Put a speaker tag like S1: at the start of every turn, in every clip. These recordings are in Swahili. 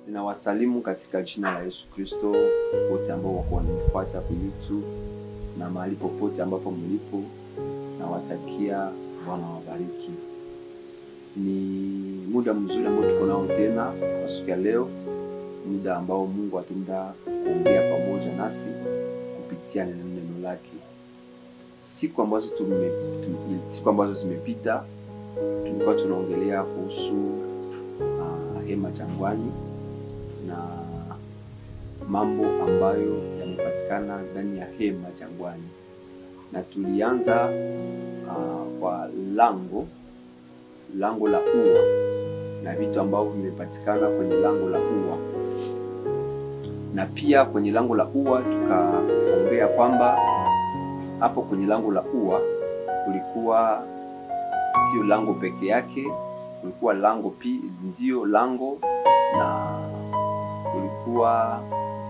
S1: Ninawasalimu katika jina la Yesu Kristo wote ambao wako wananifuata kwa YouTube na mahali popote ambapo mlipo, nawatakia Bwana wabariki. Ni muda mzuri ambao tuko nao tena kwa siku ya leo, muda ambao Mungu ataenda kuongea pamoja nasi kupitia neno neno lake. Siku ambazo tume, tume, siku ambazo zimepita tulikuwa tunaongelea kuhusu uh, hema jangwani na mambo ambayo yamepatikana ndani ya hema jangwani, na tulianza uh, kwa lango lango la ua na vitu ambavyo vimepatikana kwenye lango la ua, na pia kwenye lango la ua tukaongea kwamba hapo kwenye lango la ua kulikuwa sio lango peke yake, kulikuwa lango pi ndio lango na kulikuwa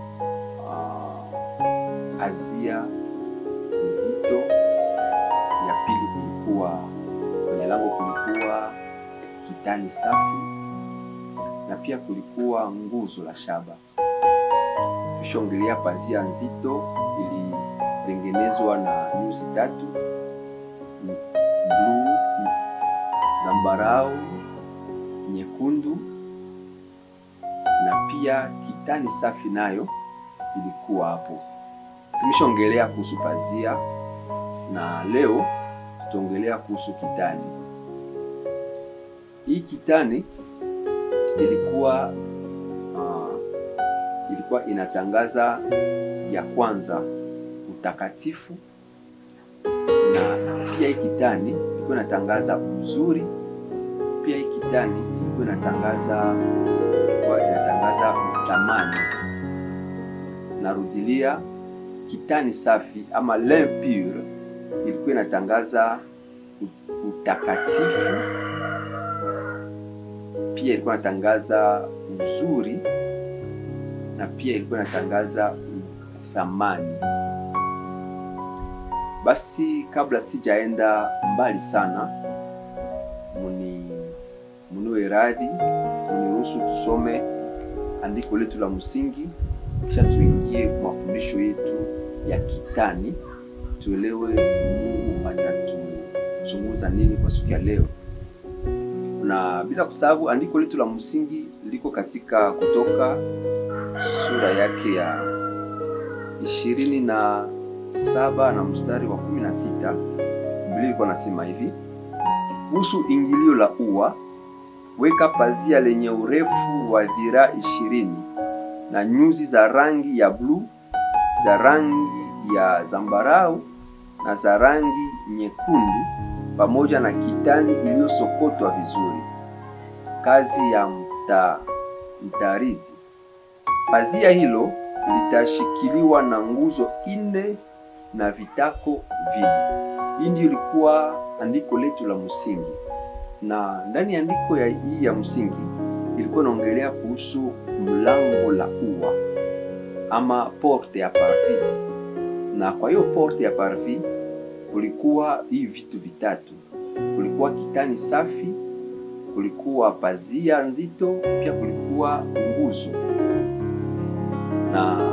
S1: uh, azia nzito ya pili. Kulikuwa kwenye lango kulikuwa kitani safi na pia kulikuwa nguzo la shaba. Tushongelea pazia nzito ilitengenezwa na nyuzi tatu bluu, zambarau, nyekundu na pia kitani safi nayo ilikuwa hapo. Tumeshaongelea kuhusu pazia na leo tutaongelea kuhusu kitani. Hii kitani ilikuwa uh, ilikuwa inatangaza ya kwanza utakatifu, na pia hii kitani ilikuwa inatangaza uzuri. Pia hii kitani ilikuwa inatangaza inatangaza utamani. Narudilia, kitani safi ama lin pur ilikuwa inatangaza utakatifu, pia ilikuwa inatangaza uzuri na pia ilikuwa inatangaza thamani. Basi kabla sijaenda mbali sana, muni muniwe radhi, muniruhusu tusome andiko letu la msingi, kisha tuingie kwa mafundisho yetu ya kitani, tuelewe Mungu anatuzungumza nini kwa siku ya leo. Na bila kusahau, andiko letu la msingi liko katika Kutoka sura yake ya ishirini na saba na mstari wa kumi na sita Biblia iko nasema hivi: kuhusu ingilio la ua weka pazia lenye urefu wa dhiraa ishirini na nyuzi za rangi ya bluu, za rangi ya zambarau na za rangi nyekundu, pamoja na kitani iliyosokotwa vizuri, kazi ya mta, mtarizi. Pazia hilo litashikiliwa na nguzo nne na vitako vine. Hii ndio ilikuwa andiko letu la msingi na ndani ya andiko ya hii ya msingi ilikuwa inaongelea kuhusu mlango la ua ama porte ya parvis, na kwa hiyo porte ya parvis kulikuwa hii vitu vitatu: kulikuwa kitani safi, kulikuwa pazia nzito, pia kulikuwa nguzo. Na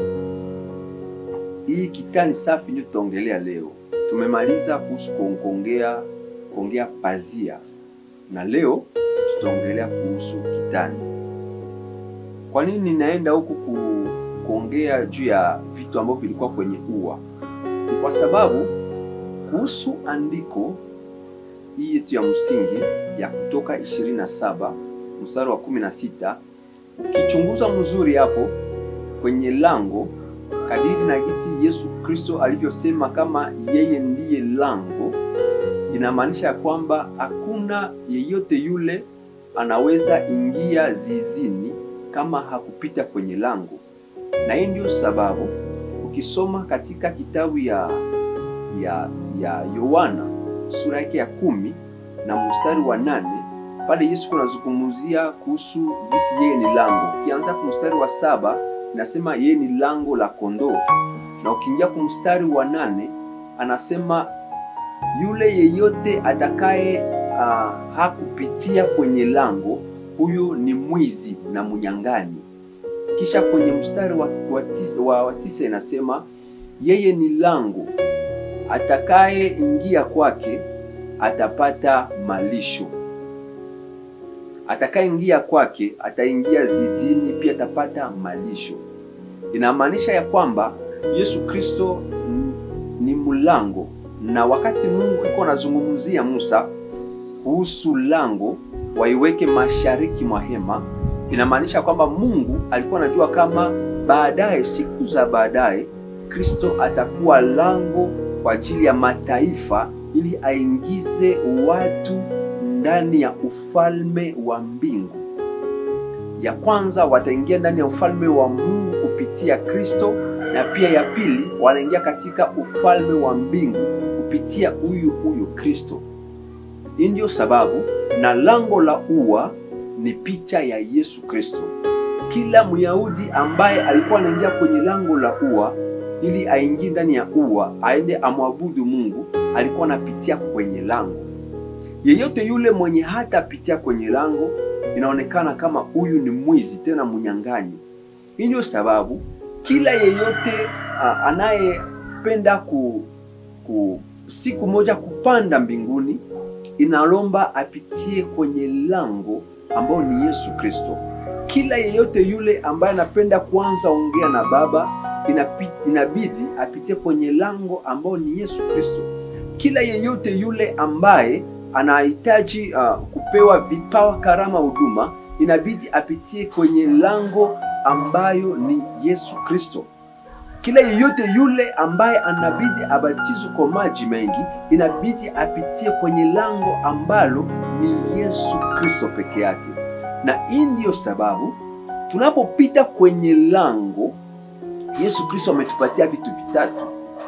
S1: hii kitani safi ndio tutaongelea leo. Tumemaliza kuhusu kuongea kuongea pazia na leo tutaongelea kuhusu kitani. Kwa nini ninaenda huku ku, kuongea juu ya vitu ambavyo vilikuwa kwenye ua? Ni kwa sababu kuhusu andiko hii yetu ya msingi ya Kutoka 27 mstari wa 16, ukichunguza mzuri hapo kwenye lango, kadiri na gisi Yesu Kristo alivyosema kama yeye ndiye lango inamaanisha ya kwamba hakuna yeyote yule anaweza ingia zizini kama hakupita kwenye lango. Na hii ndio sababu ukisoma katika kitabu ya ya ya Yohana sura yake ya kumi na mstari wa nane pale Yesu kunazungumzia kuhusu jinsi yeye ni lango. Ukianza kwa mstari wa saba inasema yeye ni lango la kondoo, na ukiingia kwa mstari wa nane anasema yule yeyote atakaye uh, hakupitia kwenye lango huyu ni mwizi na mnyang'anyi. Kisha kwenye mstari wa, wa, tisa, wa, wa tisa inasema yeye ni lango, atakayeingia kwake atapata malisho. Atakayeingia kwake ataingia zizini, pia atapata malisho. Inamaanisha ya kwamba Yesu Kristo ni mlango, na wakati Mungu iko anazungumzia Musa kuhusu lango waiweke mashariki mwa hema, inamaanisha kwamba Mungu alikuwa anajua kama baadaye, siku za baadaye, Kristo atakuwa lango kwa ajili ya mataifa ili aingize watu ndani ya ufalme wa mbingu. Ya kwanza wataingia ndani ya ufalme wa Mungu kupitia Kristo, na pia ya pili wanaingia katika ufalme wa mbingu kupitia huyu huyu Kristo. Hii ndiyo sababu na lango la ua ni picha ya Yesu Kristo. Kila Myahudi ambaye alikuwa anaingia kwenye lango la ua ili aingie ndani ya ua aende amwabudu Mungu, alikuwa anapitia kwenye lango. Yeyote yule mwenye hatapitia kwenye lango, inaonekana kama huyu ni mwizi tena mnyang'anyi. Hii ndio sababu kila yeyote uh, anayependa ku, ku siku moja kupanda mbinguni inalomba apitie kwenye lango ambao ni Yesu Kristo. Kila yeyote yule ambaye anapenda kuanza ongea na Baba inabidi apitie kwenye lango ambao ni Yesu Kristo. Kila yeyote yule ambaye anahitaji uh, kupewa vipawa, karama, huduma inabidi apitie kwenye lango ambayo ni Yesu Kristo. Kila yeyote yule ambaye anabidi abatizwe kwa maji mengi inabidi apitie kwenye lango ambalo ni Yesu Kristo peke yake. Na hii ndiyo sababu tunapopita kwenye lango, Yesu Kristo ametupatia vitu vitatu.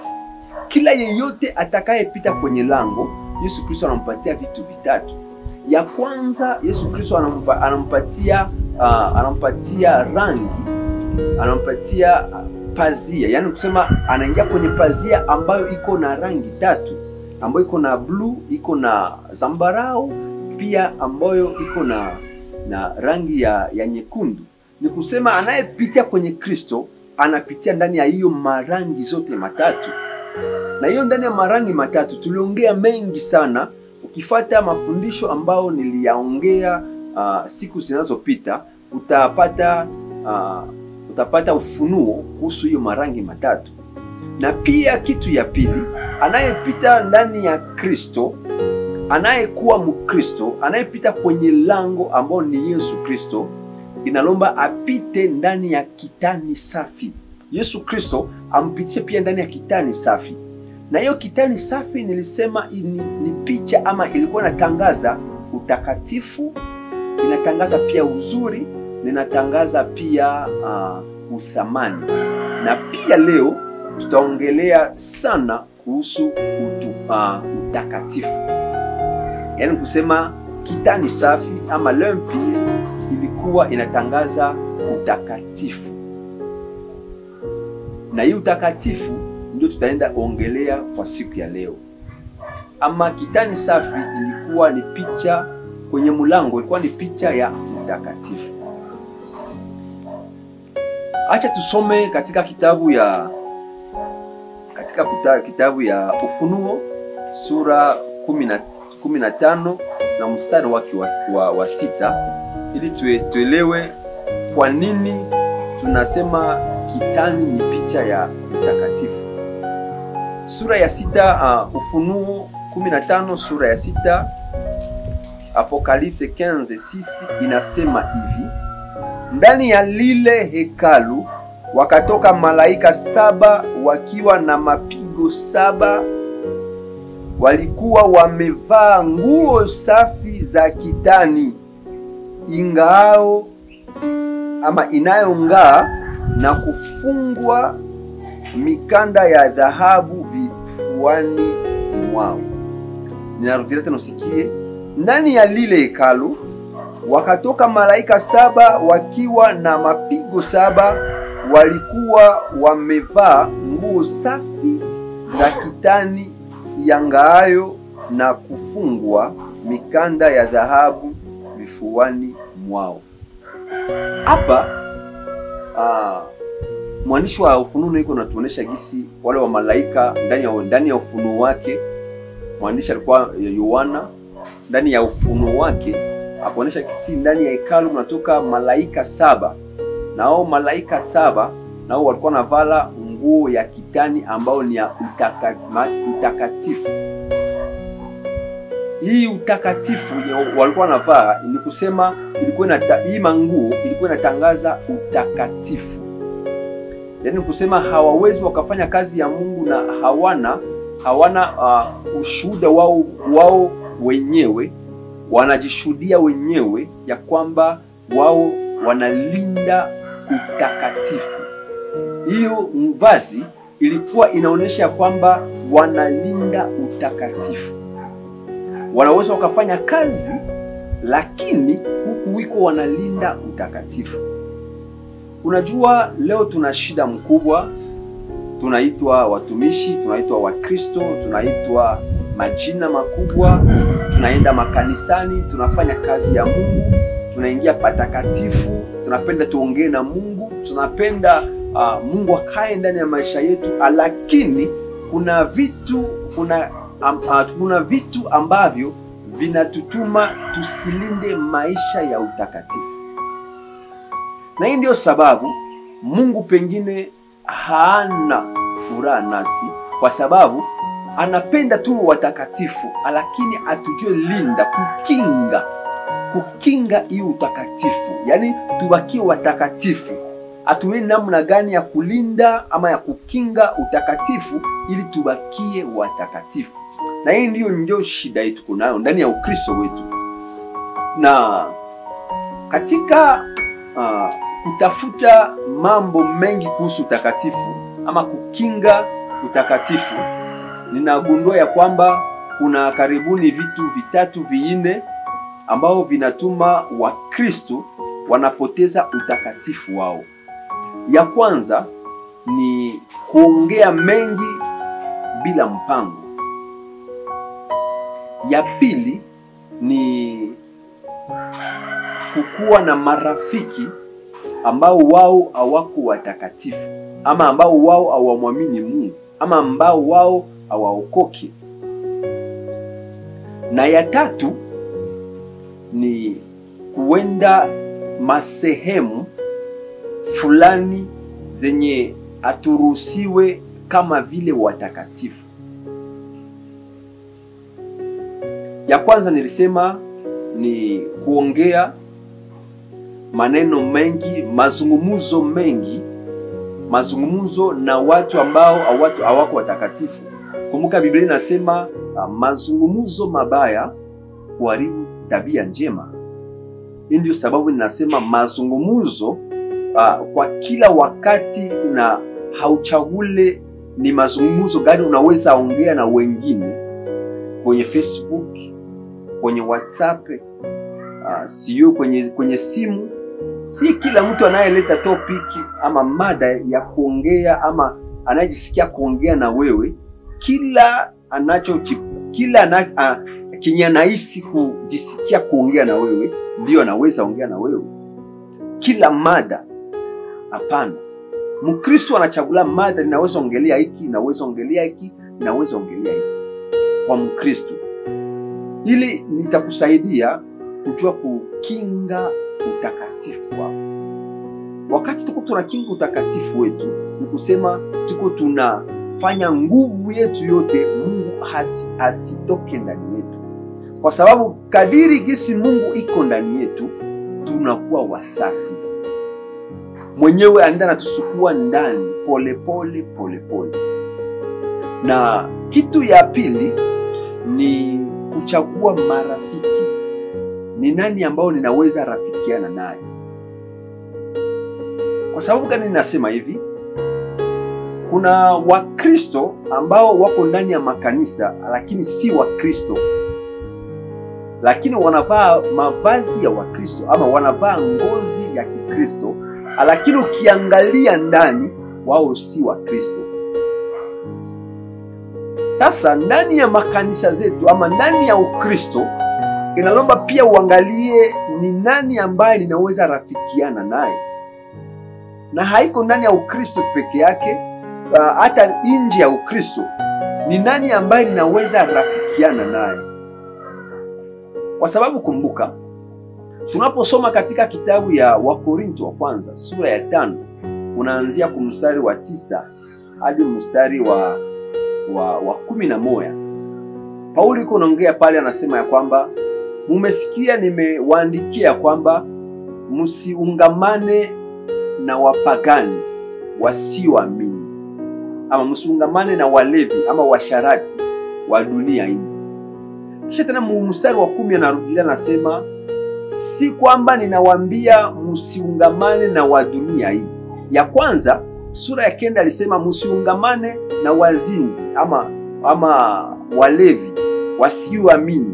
S1: Kila yeyote atakayepita kwenye lango, Yesu Kristo anampatia vitu vitatu. Ya kwanza, Yesu Kristo anampa, anampatia uh, anampatia rangi, anampatia pazia, yaani kusema anaingia kwenye pazia ambayo iko na rangi tatu, ambayo iko na bluu, iko na zambarau, pia ambayo iko na na rangi ya, ya nyekundu. Ni kusema anayepitia kwenye Kristo anapitia ndani ya hiyo marangi zote matatu, na hiyo ndani ya marangi matatu tuliongea mengi sana. Ukifata mafundisho ambayo niliyaongea uh, siku zinazopita utapata uh, utapata ufunuo kuhusu hiyo marangi matatu. Na pia kitu ya pili, anayepita ndani ya Kristo, anayekuwa Mkristo, anayepita kwenye lango ambao ni Yesu Kristo, inalomba apite ndani ya kitani safi. Yesu Kristo ampitishe pia ndani ya kitani safi, na hiyo kitani safi nilisema ni, ni picha ama ilikuwa inatangaza utakatifu, inatangaza pia uzuri ninatangaza pia uh, uthamani na pia leo tutaongelea sana kuhusu utu, uh, utakatifu, yaani kusema kitani safi ama lempie ilikuwa inatangaza utakatifu, na hii utakatifu ndio tutaenda ongelea kwa siku ya leo. Ama kitani safi ilikuwa ni picha kwenye mlango, ilikuwa ni picha ya utakatifu. Acha tusome katika kitabu ya katika kuta, kitabu ya Ufunuo sura kumi na tano na mstari wake wa, wa, wa sita ili tue, tuelewe kwa nini tunasema kitani ni picha ya mtakatifu. Sura ya sita uh, Ufunuo 15 sura ya sita Apokalipse 15:6 inasema hivi ndani ya lile hekalu wakatoka malaika saba wakiwa na mapigo saba. Walikuwa wamevaa nguo safi za kitani ingao ama inayong'aa na kufungwa mikanda ya dhahabu vifuani mwao. Ninarudia tena usikie, ndani ya lile hekalu wakatoka malaika saba wakiwa na mapigo saba. Walikuwa wamevaa nguo safi za kitani yangaayo na kufungwa mikanda ya dhahabu vifuani mwao. Hapa uh, mwandishi wa Ufunuo iko natuonesha gisi wale wa malaika ndani ya ndani ya ufunuo wake, mwandishi alikuwa Yohana, ndani ya ufunuo wake akuonesha gisi ndani ya hekalu kunatoka malaika saba, na hao malaika saba nao walikuwa navala nguo ya kitani ambayo ni ya utaka, utakatifu. Hii utakatifu walikuwa navaa ni kusema ilikuwa inata, hii manguo ilikuwa inatangaza utakatifu, yaani kusema hawawezi wakafanya kazi ya Mungu na hawana hawana uh, ushuhuda wao wao wenyewe, wanajishuhudia wenyewe ya kwamba wao wanalinda utakatifu. Hiyo vazi ilikuwa inaonyesha kwamba wanalinda utakatifu. Wanaweza wakafanya kazi, lakini huku wiko wanalinda utakatifu. Unajua, leo tuna shida mkubwa, tunaitwa watumishi, tunaitwa Wakristo, tunaitwa majina makubwa, tunaenda makanisani, tunafanya kazi ya Mungu, tunaingia patakatifu, tunapenda tuongee na Mungu, tunapenda Uh, Mungu akae ndani ya maisha yetu, lakini kuna vitu kuna, um, uh, kuna vitu ambavyo vinatutuma tusilinde maisha ya utakatifu, na hii ndio sababu Mungu pengine hana furaha nasi, kwa sababu anapenda tu watakatifu, lakini atujue linda, kukinga, kukinga hii utakatifu, yaani tubakie watakatifu hatuwe namna gani ya kulinda ama ya kukinga utakatifu ili tubakie watakatifu. Na hii ndiyo ndio shida yetu kunayo ndani ya Ukristo wetu, na katika uh, kutafuta mambo mengi kuhusu utakatifu ama kukinga utakatifu, ninagundua ya kwamba kuna karibuni vitu vitatu vinne ambao vinatuma Wakristo wanapoteza utakatifu wao. Ya kwanza ni kuongea mengi bila mpango. Ya pili ni kukuwa na marafiki ambao wao hawako watakatifu ama ambao wao hawamwamini Mungu ama ambao wao hawaokoki. Na ya tatu ni kuenda masehemu fulani zenye haturuhusiwe kama vile watakatifu. Ya kwanza nilisema ni kuongea maneno mengi, mazungumzo mengi, mazungumzo na watu ambao hawatu hawako watakatifu. Kumbuka Biblia inasema uh, mazungumzo mabaya huharibu tabia njema. Hii ndio sababu ninasema mazungumzo uh, kwa kila wakati, na hauchagule ni mazungumzo gani unaweza ongea na wengine kwenye Facebook, kwenye WhatsApp, uh, sio kwenye kwenye simu. Si kila mtu anayeleta topiki ama mada ya kuongea ama anayejisikia kuongea na wewe, kila anacho kila ana, uh, kenye anahisi kujisikia kuongea na wewe ndio anaweza ongea na wewe. Kila mada hapana. Mkristo anachagula mada, ninaweza ongelea hiki, ninaweza ongelea hiki, ninaweza ongelea hiki kwa Mkristo. Hili nitakusaidia kujua kukinga utakatifu wako. Wakati tuko tunakinga utakatifu wetu, ni kusema tuko tunafanya nguvu yetu yote Mungu hasi, asitoke ndani yetu, kwa sababu kadiri gisi Mungu iko ndani yetu tunakuwa wasafi. Mwenyewe anaenda natusukua ndani polepole polepole. Na kitu ya pili ni kuchagua marafiki. Ni nani ambao ninaweza rafikiana naye? Kwa sababu gani ninasema hivi? Kuna Wakristo ambao wako ndani ya makanisa lakini si Wakristo, lakini wanavaa mavazi ya Wakristo ama wanavaa ngozi ya Kikristo, lakini ukiangalia ndani wao si Wakristo. Sasa ndani ya makanisa zetu ama ndani ya Ukristo inalomba pia uangalie ni nani ambaye ninaweza rafikiana naye, na haiko ndani ya Ukristo peke yake, uh, hata nje ya Ukristo. Ni nani ambaye ninaweza rafikiana naye? Kwa sababu kumbuka, tunaposoma katika kitabu ya Wakorinto wa kwanza sura ya tano unaanzia ku mstari wa tisa hadi mstari wa, wa, wa kumi na moja Paulo iko naongea pale, anasema ya kwamba mumesikia nimewaandikia kwamba msiungamane na wapagani wasioamini, ama msiungamane na walevi ama washarati wa dunia hii. Kisha tena mstari wa kumi anarudilia anasema, si kwamba ninawaambia msiungamane na wa dunia hii. Ya kwanza sura ya kenda alisema msiungamane na wazinzi ama ama walevi wasioamini.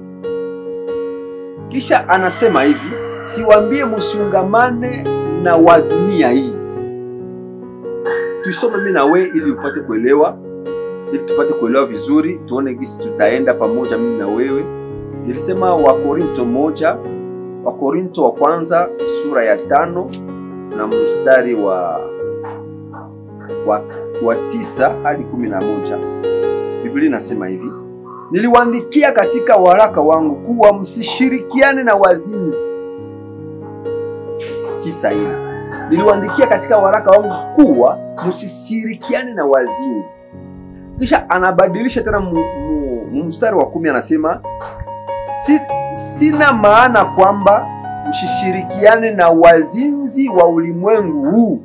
S1: Kisha anasema hivi, siwaambie msiungamane na wa dunia hii. Tuisome mimi na we ili upate kuelewa, ili tupate kuelewa vizuri, tuone gisi tutaenda pamoja mimi na wewe. Nilisema Wakorinto moja, Wakorinto wa kwanza sura ya tano na mstari wa wa, wa tisa hadi kumi na moja. Biblia inasema hivi: niliwaandikia katika waraka wangu kuwa msishirikiane na wazinzi. tisa hili niliwaandikia katika waraka wangu kuwa msishirikiane na wazinzi. Kisha anabadilisha tena mu, mu, mstari wa kumi anasema si, sina maana kwamba msishirikiane na wazinzi wa ulimwengu huu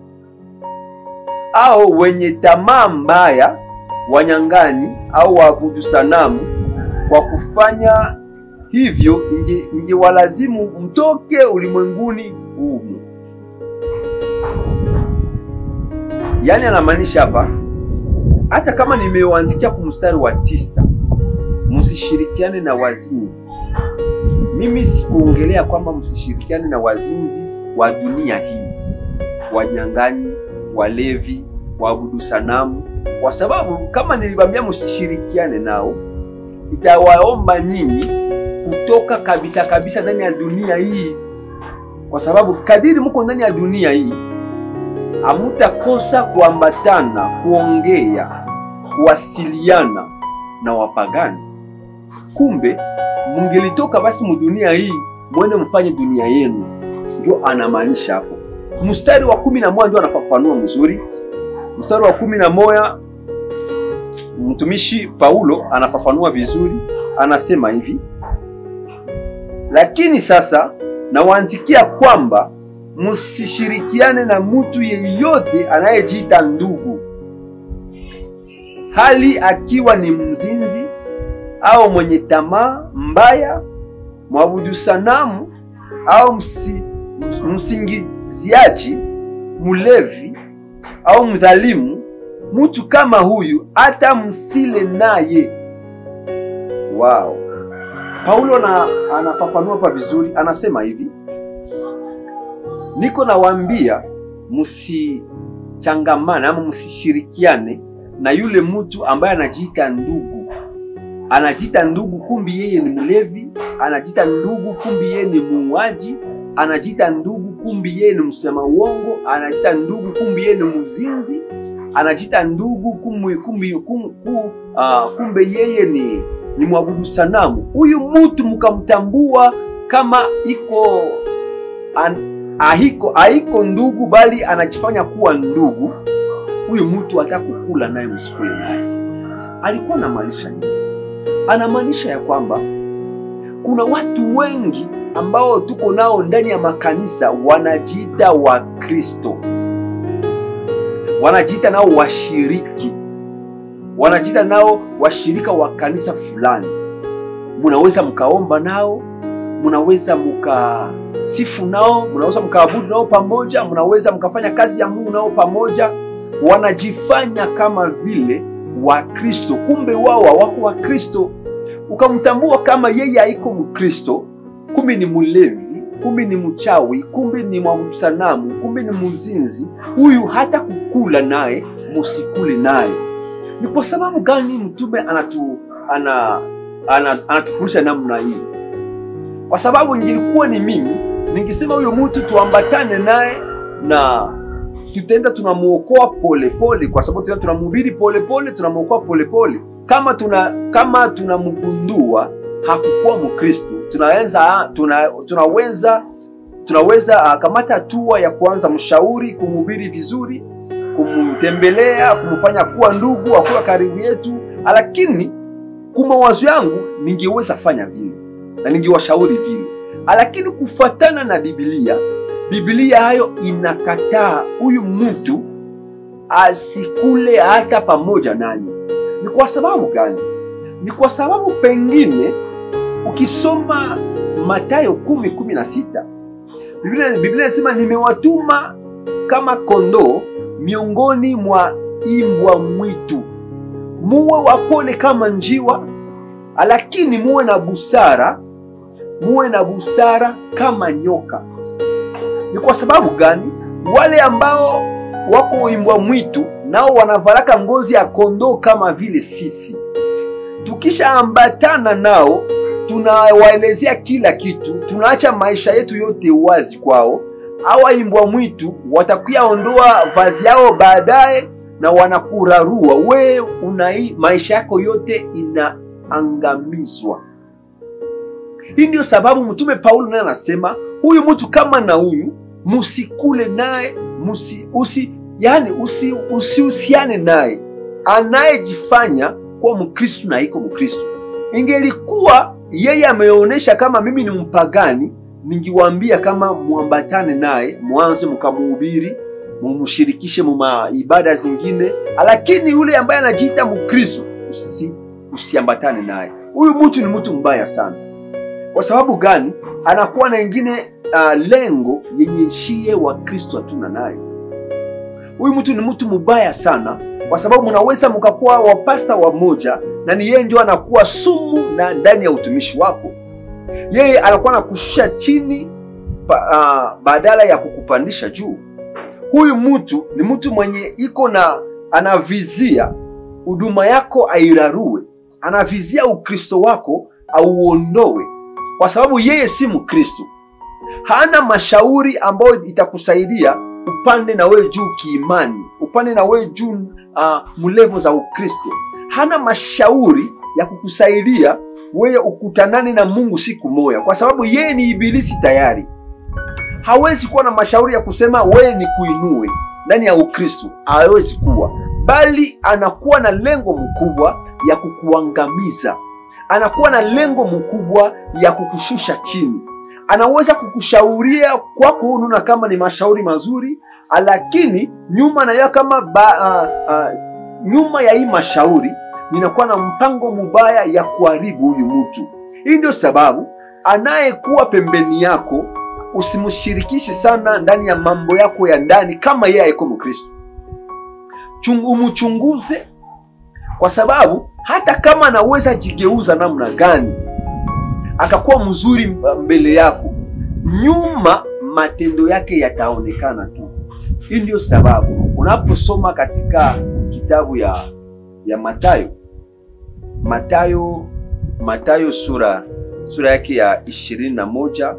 S1: au wenye tamaa mbaya, wanyang'anyi au waabudu sanamu. Kwa kufanya hivyo, ingewalazimu mtoke ulimwenguni humu. Yaani anamaanisha hapa, hata kama nimewaandikia kwa mstari wa tisa, msishirikiane na wazinzi. Mimi sikuongelea kwamba msishirikiane na wazinzi wa dunia hii, wanyang'anyi walevi, waabudu sanamu, kwa sababu kama niliwaambia msishirikiane nao, itawaomba nyinyi kutoka kabisa kabisa ndani ya dunia hii, kwa sababu kadiri mko ndani ya dunia hii hamutakosa kuambatana, kuongea, kuwasiliana na wapagani. Kumbe mungelitoka basi mudunia hii mwende mfanye dunia yenu, ndio anamaanisha hapo. Mstari wa kumi na moja ndio anafafanua mzuri. Mstari wa kumi na moja mtumishi Paulo anafafanua vizuri, anasema hivi: lakini sasa nawaandikia kwamba msishirikiane na mtu yeyote anayejiita ndugu, hali akiwa ni mzinzi au mwenye tamaa mbaya, mwabudu sanamu au msi, msingiziaji, mlevi au mdhalimu. Mtu kama huyu hata msile naye. Wow. Paulo na anafafanua hapa vizuri, anasema hivi niko nawaambia msichangamane ama msishirikiane na yule mtu ambaye anajiita ndugu. Anajiita ndugu, kumbi yeye ni mlevi. Anajiita ndugu, kumbi yeye ni muuaji. Anajiita ndugu, kumbi yeye ni msema uongo. Anajiita ndugu, kumbi yeye ni mzinzi. Anajiita ndugu, kumbi, kumbi, kum, kum, uh, kumbe yeye ni, ni mwabudu sanamu. Huyu mtu mkamtambua kama iko an, ahiko haiko ndugu bali anajifanya kuwa ndugu. Huyu mtu hata kukula naye msikule naye. Alikuwa anamaanisha nini? Anamaanisha ya kwamba kuna watu wengi ambao tuko nao ndani ya makanisa wanajiita Wakristo, wanajiita nao washiriki, wanajiita nao washirika wa kanisa fulani. Munaweza mkaomba nao, munaweza muka sifu nao, mnaweza mkaabudu nao pamoja, mnaweza mkafanya kazi ya Mungu nao pamoja. Wanajifanya kama vile Wakristo, kumbe wao hawako Wakristo. Ukamtambua kama yeye haiko Mkristo, kumbe ni mlevi, kumbe ni mchawi, kumbe ni mwabudu sanamu, kumbe ni mzinzi. Huyu hata kukula naye musikule naye. Ni kwa sababu gani mtume anatu ana, ana, anatufundisha namna hii? kwa sababu ingilikuwa ni mimi ningesema huyo mtu tuambatane naye na tutaenda tunamuokoa polepole, kwa sababu tutaenda tunamhubiri polepole, tunamuokoa polepole. Kama tuna kama tunamgundua hakukuwa Mkristo, tunaweza tuna, tunaweza tunaweza uh, kamata hatua ya kuanza mshauri, kumhubiri vizuri, kumtembelea, kumfanya kuwa ndugu, akuwa karibu yetu. Lakini kwa mawazo yangu ningeweza fanya vile na ningewashauri vile, lakini kufuatana na Biblia, Biblia hayo inakataa huyu mtu asikule hata pamoja nanyi. Ni kwa sababu gani? Ni kwa sababu pengine ukisoma Mathayo kumi kumi na sita Biblia Biblia inasema nimewatuma kama kondoo miongoni mwa imbwa mwitu, muwe wapole kama njiwa, lakini muwe na busara, muwe na busara kama nyoka. Ni kwa sababu gani? Wale ambao wako imbwa mwitu nao wanavaraka ngozi ya kondoo kama vile sisi. Tukishaambatana nao tunawaelezea kila kitu, tunaacha maisha yetu yote wazi kwao. Hawa imbwa mwitu watakuya ondoa vazi yao baadaye na wanakurarua we unai, maisha yako yote inaangamizwa. Hii ndio sababu mtume Paulo naye anasema huyu mtu kama na huyu musikule naye musi, usi, yani usihusiane usi naye, anayejifanya kuwa Mkristu na iko Mkristu. Ingelikuwa yeye ameonyesha kama mimi ni mpagani, ningiwaambia kama muambatane naye, mwanze mkamuhubiri, mumshirikishe muma ibada zingine, lakini yule ambaye anajiita Mkristo usi, usiambatane naye. Huyu mtu ni mtu mbaya sana. Kwa sababu gani? Anakuwa na ingine uh, lengo yenye shie wa Kristo hatuna nayo. Huyu mtu ni mtu mbaya sana, kwa sababu mnaweza mkakuwa wapasta wamoja na ni yeye ndio anakuwa sumu na ndani ya utumishi wako. Yeye anakuwa anakushusha chini ba, uh, badala ya kukupandisha juu. Huyu mtu ni mtu mwenye iko na anavizia huduma yako airarue, anavizia ukristo wako auondowe, kwa sababu yeye si Mkristo. Hana mashauri ambayo itakusaidia upande na wewe juu kiimani, upande na wewe juu uh, mlevo za Ukristo. Hana mashauri ya kukusaidia wewe ukutanane na Mungu siku moja, kwa sababu yeye ni ibilisi tayari. Hawezi kuwa na mashauri ya kusema wewe ni kuinue ndani ya Ukristo, hawezi kuwa, bali anakuwa na lengo mkubwa ya kukuangamiza, anakuwa na lengo mkubwa ya kukushusha chini. Anaweza kukushauria kwako, unaona kama ni mashauri mazuri, lakini nyuma na kama ba, uh, uh, nyuma ya hii mashauri ninakuwa na mpango mubaya ya kuharibu huyu mtu. Hii ndio sababu anayekuwa pembeni yako usimshirikishe sana ndani ya mambo yako ya ndani, kama yeye haiko Mkristo. Umchunguze, kwa sababu hata kama anaweza jigeuza namna gani akakuwa mzuri mbele yako, nyuma matendo yake yataonekana tu. Hii ndio sababu unaposoma katika kitabu ya ya Mathayo Mathayo Mathayo sura sura yake ya ishirini na moja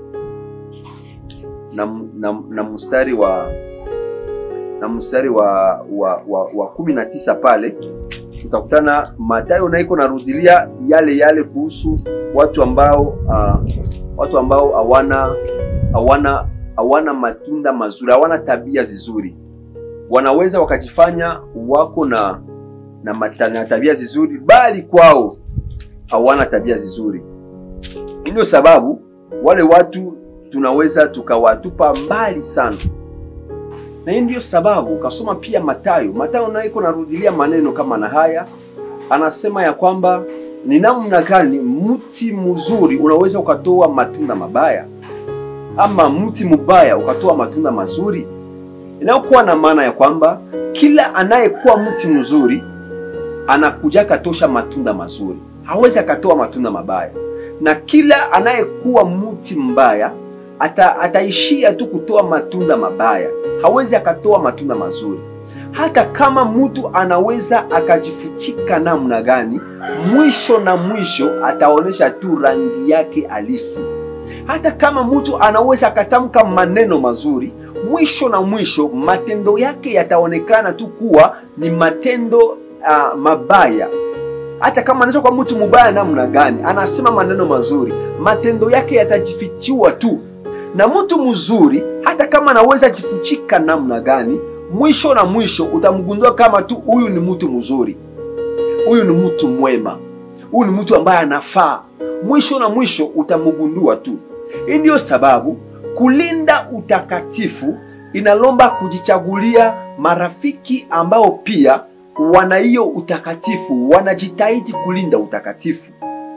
S1: na, na, na mstari wa na mstari wa wa, wa, wa kumi na tisa pale utakutana Mathayo naiko narudilia yale yale kuhusu watu ambao uh, watu ambao hawana hawana hawana matunda mazuri, hawana tabia zizuri, wanaweza wakajifanya wako na na, mata, na tabia zizuri, bali kwao hawana tabia zizuri. Ndio sababu wale watu tunaweza tukawatupa mbali sana, na hii ndio sababu ukasoma pia Mathayo. Mathayo nayo iko narudilia maneno kama na haya, anasema ya kwamba ni namna gani mti mzuri unaweza ukatoa matunda mabaya ama mti mbaya ukatoa matunda mazuri, inayokuwa na maana ya kwamba kila anayekuwa mti mzuri anakuja katosha matunda mazuri, hawezi akatoa matunda mabaya, na kila anayekuwa mti mbaya ata, ataishia tu kutoa matunda mabaya, hawezi akatoa matunda mazuri. Hata kama mtu anaweza akajifuchika namna gani, mwisho na mwisho ataonyesha tu rangi yake halisi. hata kama mtu anaweza akatamka maneno mazuri, mwisho na mwisho matendo yake yataonekana tu kuwa ni matendo uh, mabaya. Hata kama anaweza kuwa mtu mubaya namna gani, anasema maneno mazuri, matendo yake yatajifichiwa tu. Na mtu mzuri, hata kama anaweza jifuchika namna gani, mwisho na mwisho utamgundua kama tu huyu ni mtu mzuri, huyu ni mtu mwema, huyu ni mtu ambaye anafaa. Mwisho na mwisho utamgundua tu. Hii ndiyo sababu kulinda utakatifu inalomba kujichagulia marafiki ambao pia wana hiyo utakatifu, wanajitahidi kulinda utakatifu.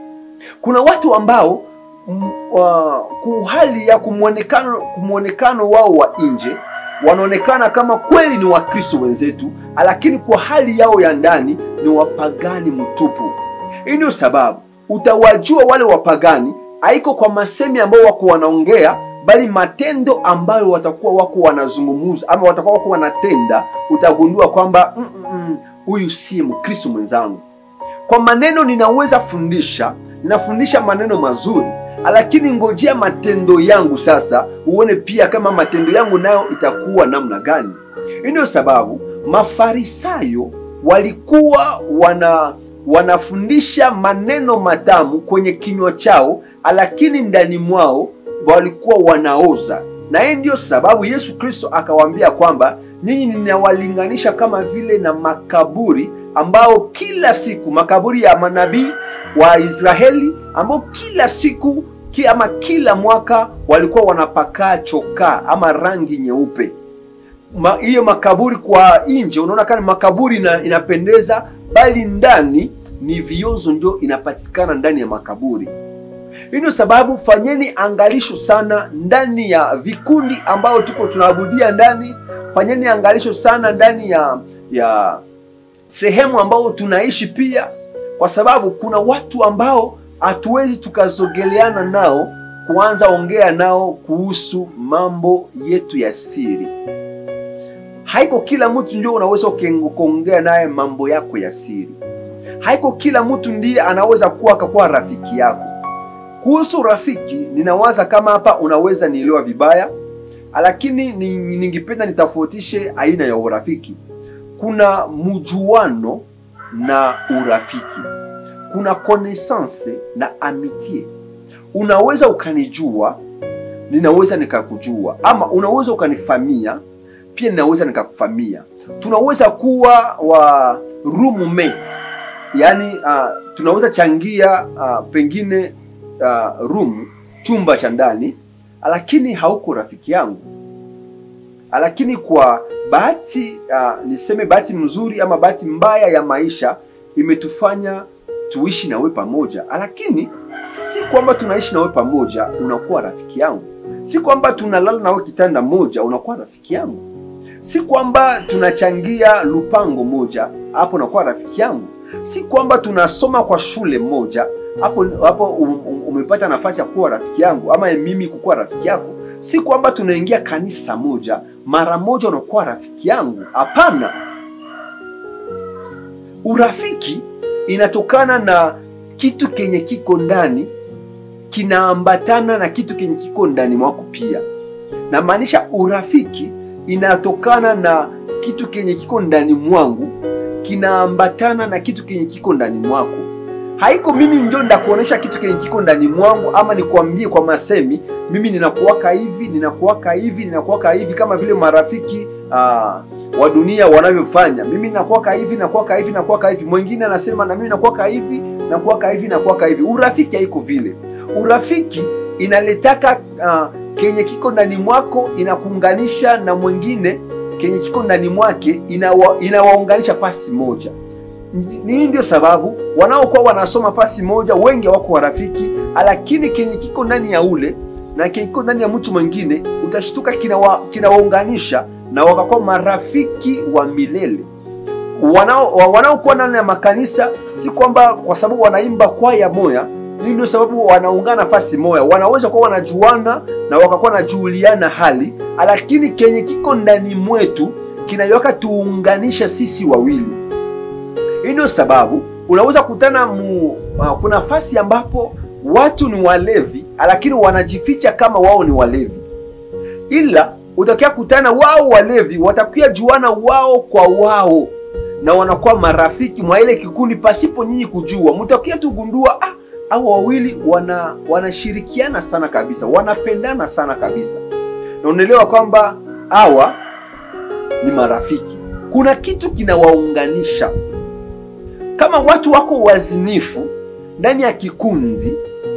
S1: Kuna watu ambao mm, wa- kwa hali ya kumwonekano kumwonekano wao wa nje wanaonekana kama kweli ni Wakristo wenzetu, lakini kwa hali yao ya ndani ni wapagani mtupu. Hii ndio sababu utawajua wale wapagani haiko kwa masemi ambayo wako wanaongea, bali matendo ambayo watakuwa wako wanazungumuza ama watakuwa wako wanatenda, utagundua kwamba "Mm, mm, mm, huyu si Mkristo mwenzangu. Kwa maneno ninaweza fundisha, ninafundisha maneno mazuri, lakini ngojea matendo yangu sasa, uone pia kama matendo yangu nayo itakuwa namna gani. Hii ndio sababu Mafarisayo walikuwa wana wanafundisha maneno matamu kwenye kinywa chao, lakini ndani mwao walikuwa wanaoza. Na hii ndiyo sababu Yesu Kristo akawaambia kwamba nyinyi ninawalinganisha kama vile na makaburi ambao kila siku makaburi ya manabii wa Israeli ambao kila siku ki, ama kila mwaka walikuwa wanapakaa chokaa ama rangi nyeupe. Ma- Hiyo makaburi kwa nje unaona kama makaburi ina, inapendeza, bali ndani ni viozo ndio inapatikana ndani ya makaburi. Hii ndio sababu fanyeni angalisho sana ndani ya vikundi ambao tuko tunaabudia ndani. Fanyeni angalisho sana ndani ya ya sehemu ambao tunaishi pia, kwa sababu kuna watu ambao hatuwezi tukazogeleana nao kuanza ongea nao kuhusu mambo yetu ya siri. Haiko kila mtu ndio unaweza uke- kuongea naye mambo yako ya siri. Haiko kila mtu ndiye anaweza kuwa akakuwa rafiki yako. Kuhusu rafiki, ninawaza kama hapa unaweza nielewa vibaya, lakini ni- ningependa nitofautishe aina ya urafiki. Kuna mjuano na urafiki, kuna connaissance na amitié. Unaweza ukanijua, ninaweza nikakujua, ama unaweza ukanifamia, pia ninaweza nikakufamia. Tunaweza kuwa wa roommate, yaani uh, tunaweza changia uh, pengine uh, room chumba cha ndani, lakini hauko rafiki yangu. Lakini kwa bahati uh, niseme bahati mzuri ama bahati mbaya ya maisha imetufanya tuishi nawe pamoja, lakini si kwamba tunaishi nawe pamoja unakuwa rafiki yangu, si kwamba tunalala nawe kitanda moja unakuwa rafiki yangu, si kwamba tunachangia lupango moja hapo unakuwa rafiki yangu, si kwamba tunasoma kwa shule moja hapo hapo um- um- umepata nafasi ya kuwa rafiki yangu ama mimi kukuwa rafiki yako. Si kwamba tunaingia kanisa moja mara moja unakuwa rafiki yangu. Hapana, urafiki inatokana na kitu kenye kiko ndani kinaambatana na kitu kenye kiko ndani mwako pia. Namaanisha urafiki inatokana na kitu kenye kiko ndani mwangu kinaambatana na kitu kenye kiko ndani mwako haiko mimi ndio ndakuonesha kitu kenye kiko ndani mwangu ama nikwambie kwa masemi mimi ninakuwaka hivi ninakuwaka hivi ninakuwaka hivi kama vile marafiki uh, wa dunia wanavyofanya mimi nakuwaka hivi nakuwaka hivi nakuwaka hivi mwingine anasema na mimi nakuwaka hivi nakuwaka hivi nakuwaka hivi urafiki haiko vile urafiki inaletaka uh, kenye kiko ndani mwako inakuunganisha na mwingine kenye kiko ndani mwake inawa, inawaunganisha pasi moja ni ndio sababu wanaokuwa wanasoma fasi moja wengi wako warafiki, lakini kenye kiko ndani ya ule na kenye kiko ndani ya mtu mwingine utashtuka kinawa, kinawaunganisha na wakakuwa marafiki wa milele. Wanao wanaokuwa ndani ya makanisa si kwamba kwa sababu wanaimba kwaya moya, hii ndio sababu wanaungana fasi moya, wanaweza kuwa wanajuana na wakakuwa wanajuliana hali, lakini kenye kiko ndani mwetu kinaweka tuunganisha sisi wawili. Hii ndio sababu unaweza kutana mu, uh, kuna nafasi ambapo watu ni walevi, lakini wanajificha kama wao ni walevi, ila utakia kutana wao walevi watakuya juana wao kwa wao na wanakuwa marafiki mwa ile kikundi pasipo nyinyi kujua. Mtakia tugundua ah, hao wawili wana wanashirikiana sana kabisa, wanapendana sana kabisa, na unaelewa kwamba hawa ni marafiki. Kuna kitu kinawaunganisha. Kama watu wako wazinifu ndani ya kikundi,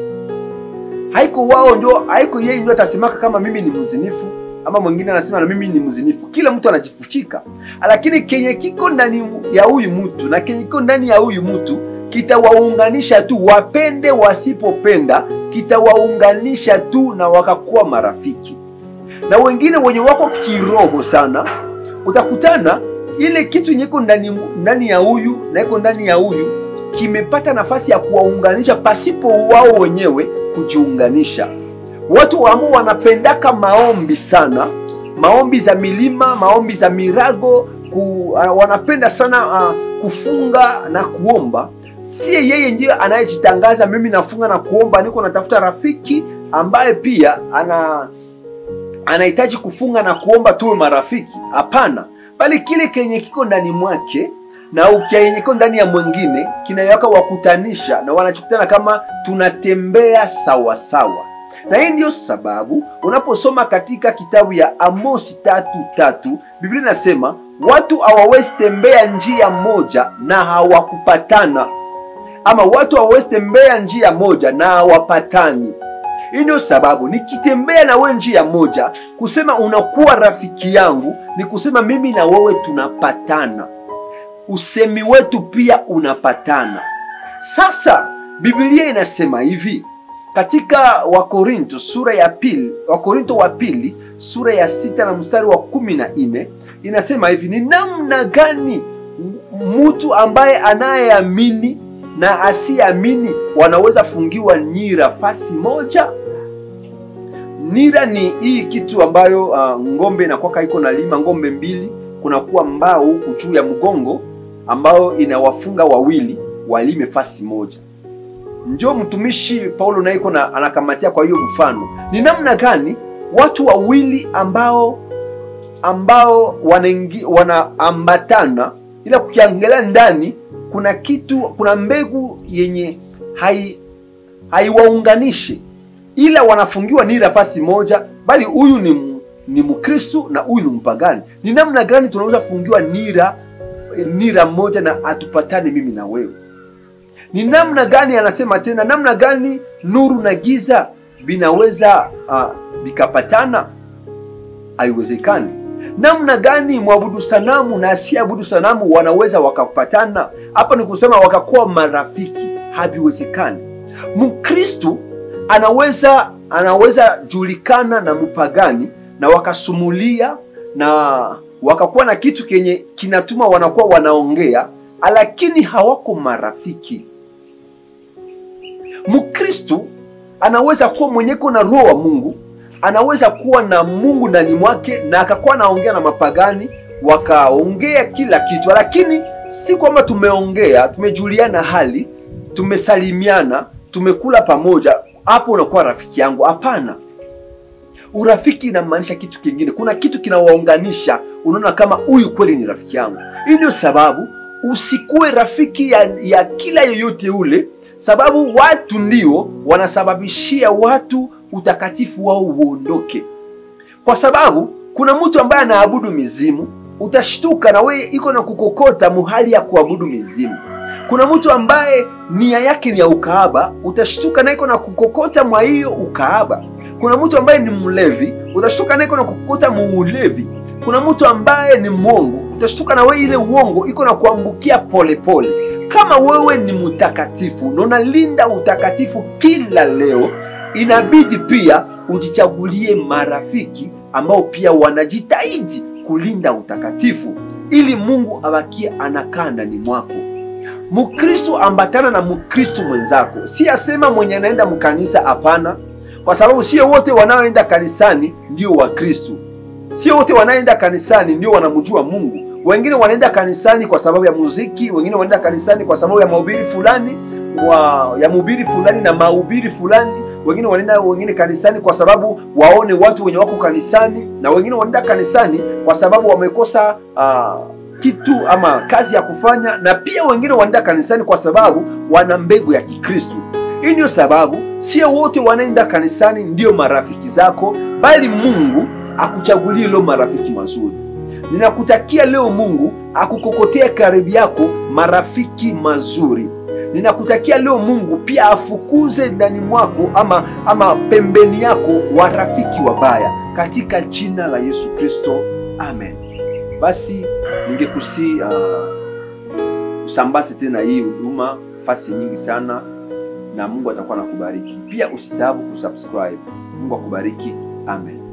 S1: haiko wao ndio, haiko yeye ndio atasemaka kama mimi ni mzinifu ama mwingine anasema na mimi ni mzinifu. Kila mtu anajifuchika, lakini kenye kiko ndani ya huyu mtu na kenye kiko ndani ya huyu mtu kitawaunganisha tu, wapende wasipopenda, kitawaunganisha tu na wakakuwa marafiki. Na wengine wenye wako kiroho sana, utakutana ile kitu yenye iko ndani ndani ya huyu na iko ndani ya huyu kimepata nafasi ya kuwaunganisha pasipo wao wenyewe kujiunganisha. Watu ambao wanapendaka maombi sana, maombi za milima, maombi za mirago ku, uh, wanapenda sana uh, kufunga na kuomba. Sie yeye ndiye anayejitangaza, mimi nafunga na kuomba, niko natafuta rafiki ambaye pia ana anahitaji kufunga na kuomba tuwe marafiki. Hapana, bali kile kenye kiko ndani mwake na kenye kiko ndani ya mwingine kinawaka wakutanisha, na wanachokutana kama tunatembea sawa sawa na hii ndiyo sababu unaposoma katika kitabu ya Amosi tatu tatu Biblia inasema watu hawawezi tembea njia moja na hawakupatana, ama watu hawawezi tembea njia moja na hawapatani. Hii ndio sababu nikitembea na wewe njia moja, kusema unakuwa rafiki yangu ni kusema mimi na wewe tunapatana, usemi wetu pia unapatana. Sasa Biblia inasema hivi katika Wakorinto sura ya pili, Wakorinto wa pili sura ya sita na mstari wa kumi na nne inasema hivi: ni namna gani mtu ambaye anayeamini na asiyeamini wanaweza fungiwa nira fasi moja? Nira ni hii kitu ambayo uh, ng'ombe inakwaka iko na lima ng'ombe mbili, kunakuwa mbao huku juu ya mgongo ambayo inawafunga wawili walime fasi moja njo mtumishi Paulo naye iko na anakamatia. Kwa hiyo mfano ni namna gani watu wawili ambao ambao wanaingi wanaambatana, ila kukiangalia ndani kuna kitu, kuna mbegu yenye hai haiwaunganishi, ila wanafungiwa ni nafasi moja, bali huyu ni ni Mkristo na huyu ni mpagani. Ni namna gani tunaweza fungiwa nira nira moja na atupatane mimi na wewe? Ni namna gani? Anasema tena, namna gani nuru na giza vinaweza vikapatana? Uh, haiwezekani. Namna gani mwabudu sanamu na asiabudu sanamu wanaweza wakapatana? Hapa ni kusema wakakuwa marafiki, haviwezekani. Mkristu anaweza anaweza julikana na mpagani na wakasumulia na wakakuwa na kitu kenye kinatuma wanakuwa wanaongea, lakini hawako marafiki. Mkristu anaweza kuwa mwenyeko na roho wa Mungu, anaweza kuwa na Mungu ndani mwake na akakuwa anaongea na mapagani, wakaongea kila kitu, lakini si kwamba tumeongea, tumejuliana hali, tumesalimiana, tumekula pamoja, hapo unakuwa rafiki yangu. Hapana, urafiki inamaanisha kitu kingine. Kuna kitu kinawaunganisha, unaona kama huyu kweli ni rafiki yangu. Hii ndio sababu usikuwe rafiki ya, ya kila yoyote ule sababu watu ndio wanasababishia watu utakatifu wao uondoke, kwa sababu kuna mtu ambaye anaabudu mizimu, utashtuka na wewe iko na kukokota muhali ya kuabudu mizimu. Kuna mtu ambaye nia yake ni ya ukaaba, utashtuka na iko na kukokota mwa hiyo ukaaba. Kuna mtu ambaye ni mlevi, utashtuka na iko na kukokota muulevi. Kuna mtu ambaye ni mwongo, utashtuka na wewe ile uongo iko na kuambukia polepole kama wewe ni mtakatifu na unalinda utakatifu kila leo, inabidi pia ujichagulie marafiki ambao pia wanajitahidi kulinda utakatifu, ili Mungu abakie anakaa ndani mwako. Mkristo ambatana na Mkristo mwenzako, si asema mwenye anaenda mkanisa. Hapana, kwa sababu sio wote wanaoenda kanisani ndio Wakristo, sio wote wanaoenda kanisani ndio wanamjua Mungu. Wengine wanaenda kanisani kwa sababu ya muziki, wengine wanaenda kanisani kwa sababu ya mahubiri fulani wa, ya mhubiri fulani na mahubiri fulani, wengine wanaenda wengine kanisani kwa sababu waone watu wenye wako kanisani, na wengine wanaenda kanisani kwa sababu wamekosa uh, kitu ama kazi ya kufanya, na pia wengine wanaenda kanisani kwa sababu wana mbegu ya Kikristo. Hii ndio sababu sio wote wanaenda kanisani ndio marafiki zako, bali Mungu akuchagulie leo marafiki mazuri. Ninakutakia leo Mungu akukokotea karibu yako marafiki mazuri. Ninakutakia leo Mungu pia afukuze ndani mwako ama ama pembeni yako warafiki wabaya katika jina la Yesu Kristo, amen. Basi ningekusi uh, usambaze tena hii huduma fasi nyingi sana, na Mungu atakuwa anakubariki pia. Usisahau kusubscribe. Mungu akubariki, amen.